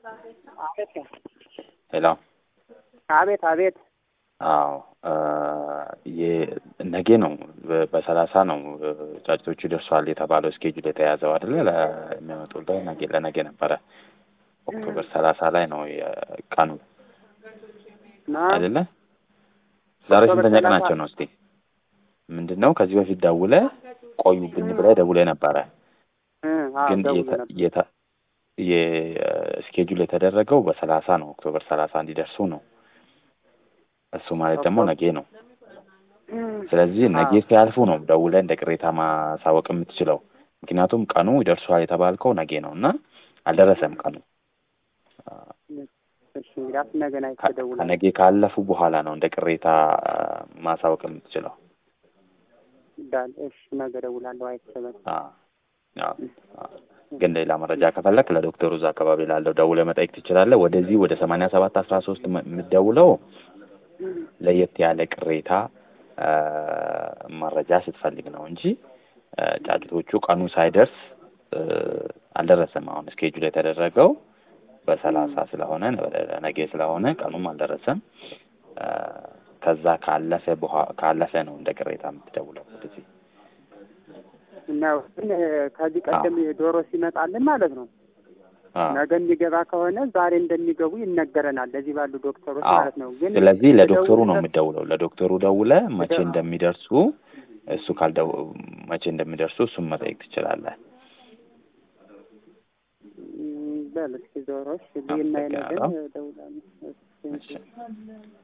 አቤት ሄሎ አቤት አቤት አዎ ነገ ነው በሰላሳ ነው ጫጭቶቹ ይደርሷል የተባለው እስኬጁል የተያዘው አይደለ ለሚመጡልህ ነገ ለነገ ነበረ ኦክቶበር ሰላሳ ላይ ነው ቀኑ አይደለ ዛሬ ስንተኛ ቀናቸው ነው እስቲ ምንድን ነው ከዚህ በፊት ደውለ ቆዩብኝ ብለህ ደውለህ ነበረ ግን የስኬጁል የተደረገው በሰላሳ ነው ኦክቶበር ሰላሳ እንዲደርሱ ነው እሱ ማለት ደግሞ ነገ ነው ስለዚህ ነገ ሲያልፉ ነው ደውለህ እንደ ቅሬታ ማሳወቅ የምትችለው ምክንያቱም ቀኑ ይደርሷል የተባልከው ነገ ነው እና አልደረሰም ቀኑ ከነገ ካለፉ በኋላ ነው እንደ ቅሬታ ማሳወቅ የምትችለው ነገ እደውላለሁ አይሰበም ግን ሌላ መረጃ ከፈለክ ለዶክተሩ እዛ አካባቢ ላለው ደውለህ መጠየቅ ትችላለህ ወደዚህ ወደ ሰማንያ ሰባት አስራ ሶስት የምትደውለው ለየት ያለ ቅሬታ መረጃ ስትፈልግ ነው እንጂ ጫጩቶቹ ቀኑ ሳይደርስ አልደረሰም። አሁን እስኬጁል የተደረገው በሰላሳ ስለሆነ ነገ ስለሆነ ቀኑም አልደረሰም። ከዛ ካለፈ ካለፈ ነው እንደ ቅሬታ የምትደውለው ወደዚህ ነው። ግን ከዚህ ቀደም ዶሮ ሲመጣልን ማለት ነው ነገ የሚገባ ከሆነ ዛሬ እንደሚገቡ ይነገረናል። ለዚህ ባሉ ዶክተሮች ማለት ነው። ግን ስለዚህ ለዶክተሩ ነው የምደውለው። ለዶክተሩ ደውለ መቼ እንደሚደርሱ እሱ ካልደው መቼ እንደሚደርሱ እሱም መጠየቅ ትችላለህ። በል እስኪ ዶሮች ሊና ነገር ደውላለሁ።